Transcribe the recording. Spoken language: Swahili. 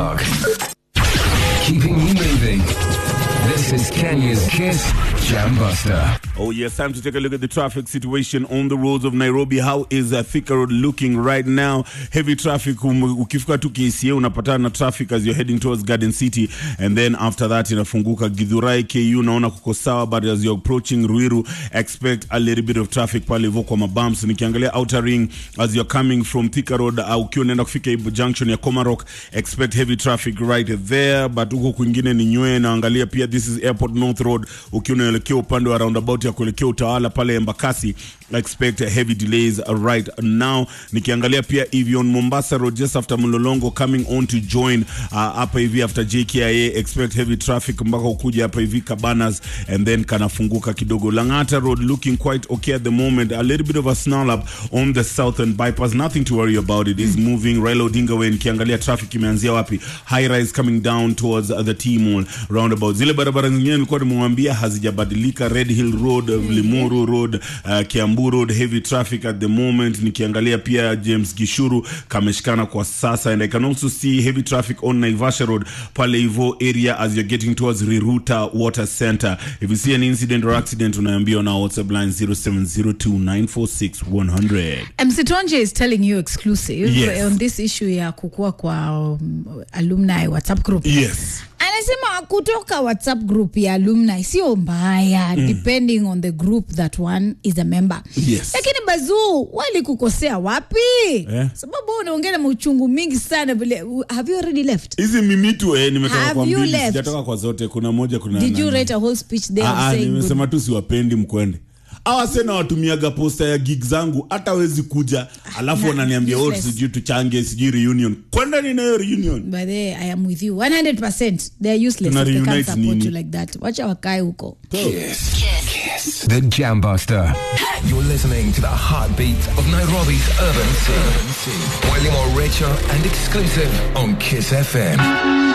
Park. Keeping you moving. This is Kenya's Kiss Jam Buster. Oh, yes, time to take a look at the traffic situation on the roads of Nairobi. How is uh, Thika Road looking right now? Heavy traffic. Um, ukifika tu KCA unapatana na traffic as you're heading towards Garden City, and then after that inafunguka Githurai KU, naona kuko sawa, but as you're approaching Ruiru, expect a little bit of traffic pale hivyo kwa mabumps. Nikiangalia outer ring as you're coming from Thika Road, uh, ukiwa unaenda kufika Ibu junction ya Komarok, expect heavy traffic right there, but huko kwingine ni nywe. Naangalia pia this is Airport North Road, ukiwa unaelekea upande wa roundabout ya kuelekea Utawala pale Embakasi, expect heavy delays right now. Nikiangalia pia hivi on Mombasa Road just after Mlolongo coming on to join uh, hapa hivi after JKIA, expect heavy traffic mpaka ukuja hapa hivi Cabanas and then kanafunguka kidogo. Langata Road looking quite okay at the moment, a little bit of a snarl up on the southern bypass, nothing to worry about, it is moving. Raila Odinga Way, nikiangalia traffic imeanzia wapi, high rise coming down towards uh, the T Mall roundabout. Zile barabara zingine nilikuwa nimewambia hazijabadilika, Red Hill Road, uh, Limuru Road, uh, Kiambu Road, heavy traffic at the moment. Nikiangalia pia James Gishuru kameshikana kwa sasa, and I can also see heavy traffic on Naivasha Road pale hivyo area as you're getting towards Riruta Water Center. If you see an incident or accident, unaambiwa na WhatsApp line 0702946100. MC Tonje is telling you exclusive Yes. on this issue ya kukua kwa um, alumni WhatsApp group. Yes. Anasema kutoka WhatsApp group ya alumni sio mbaya depending on the group that one is a member. Yes. Lakini bazuu walikukosea wapi? Eh. Sababu wewe unaongea na mauchungu mingi sana vile. Have you already left? hizi mimitu eh, nimetoka Have kwa you mbili left? sijatoka kwa zote kuna moja kuna Did you nani. write a whole speech there Ah, ah, saying good? nimesema tu siwapendi mkwende awa sena watumiaga posta ya gig zangu hata wezi kuja alafu Na- wananiambia oh, useless. sijui tuchange sijui reunion kwenda ninayo reunion By the way, I am with you 100%. They're useless Tuna if they can't reunite support nini? you like that. Wacha wakae huko. Kiss. Kiss. The Jam Buster. You're listening to the heartbeat of Nairobi's urban scene. Way more richer and exclusive on Kiss FM.